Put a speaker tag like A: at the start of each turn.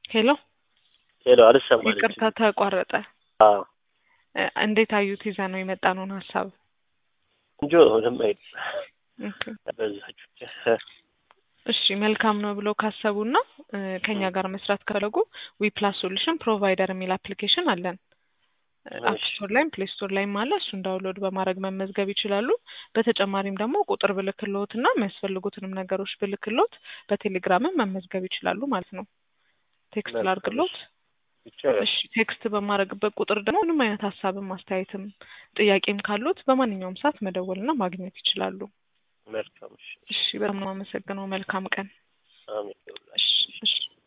A: ሄሎ
B: ሄሎ አልሰማልኝ።
A: ይቅርታ ተቋረጠ።
B: አዎ
A: እ እንዴት አዩት? ይዘ ነው የመጣነውን ሀሳብ
B: እንጆ ምንም አይል
A: ኦኬ።
B: በዛችሁ
A: እሺ መልካም ነው ብለው ካሰቡና እ ከኛ ጋር መስራት ከፈለጉ ዊፕላስ ሶሉሽን ፕሮቫይደር የሚል አፕሊኬሽን አለን። አፕ
B: እሺ።
A: ስቶር ላይም ፕሌይ ስቶር ላይም አለ። እሱን ዳውንሎድ በማድረግ መመዝገብ ይችላሉ። በተጨማሪም ደግሞ ቁጥር ብልክሎት እና የሚያስፈልጉትንም ነገሮች ብልክሎት በቴሌግራምም መመዝገብ ይችላሉ ማለት ነው። ቴክስት
B: መልካም
A: ላድርግሎት።
B: ይቻላል።
A: እሺ ቴክስት በማድረግበት ቁጥር ደግሞ ምንም አይነት ሀሳብም አስተያየትም ጥያቄም ካሉት በማንኛውም ሰዓት መደወልና ማግኘት ይችላሉ።
B: መልካም እሺ።
A: እሺ በጣም ነው የማመሰግነው። መልካም ቀን።
B: አሜን።
A: እሺ እሺ